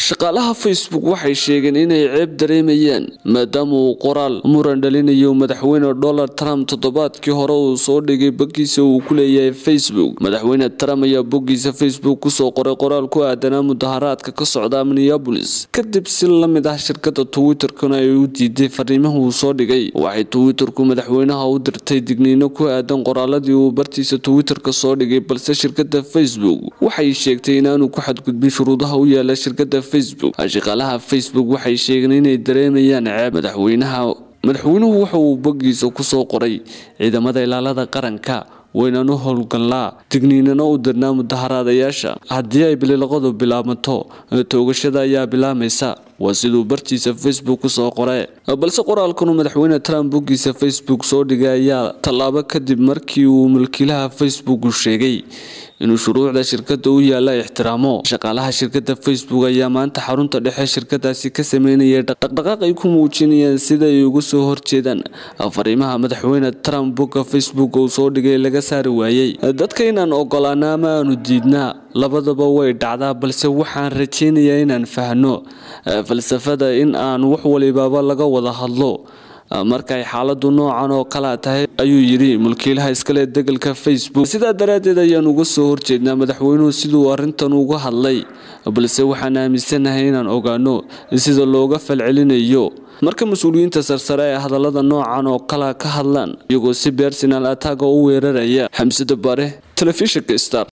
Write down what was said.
shaqaalaha facebook waxay sheegeen inay ceeb dareemayaan maadaama uu qoraal muran dhalinayo madaxweyne donald trump toddobaadkii hore uu soo dhigay boggiisa uu ku leeyahay facebook madaxweyne trump ayaa boggiisa facebook kusoo qoray qoraal ku aadanaa mudaharaadka ka socda minneabolis kadib si la mid ah shirkada twitterkuna ay u diiday fariimaha uu soo dhigay waxay twitterku madaxweynaha u dirtay digniino ku aadan qoraaladii uu bartiisa twitterka soo dhigay balse shirkada facebook waxay sheegtay inaanu ku xadgudbin shuruudaha u yaala shirkada facebook shaqaalaha facebook waxay sheegeen inay dareemayaan ceeb madaxweynaha madaxweynuhu waxa uu boggiisa kusoo qoray ciidamada ilaalada qaranka waynaan u howlgallaa digniinana u dirnaa mudaharaadayaasha haddii ay bililaqadu bilaabmato toogashada ayaa bilaamaysa waa siduu bartiisa facebook kusoo qore balse qoraalkanu madaxweyne trump boggiisa facebook soo dhigay ayaa tallaabo kadib markii uu mulkiilaha facebook sheegay inuu shuruucda shirkada u yaala ixtiraamo shaqaalaha shirkada facebook ayaa maanta xarunta dhexe shirkadaasi ka sameynaya dhaqdhaqaaq ay ku muujinayaan sida ay uga soo horjeedaan fariimaha madaxweyne trump bogga facebook uu soo dhigay laga saari waayey dadka inaan ogolaana ama aanu diidnaa labadaba way dhacdaa balse waxaan rajaynayaa inaan fahno falsafada in aan wax walibaba laga wada hadlo markay xaaladu noocan oo kalea tahay ayuu yidhi mulkiilaha iskale degalka facebook sidaa daraaddeed ayaan uga soo horjeednaa madaxweynuhu siduu arrintan uga hadlay balse waxaan aaminsanahay inaan ogaano sida looga falcelinayo marka mas-uuliyiinta sarsare ee hadallada noocan oo kala ka hadlaan iyagoo si bersonal ataga u weeraraya xamsada bare telefishinka star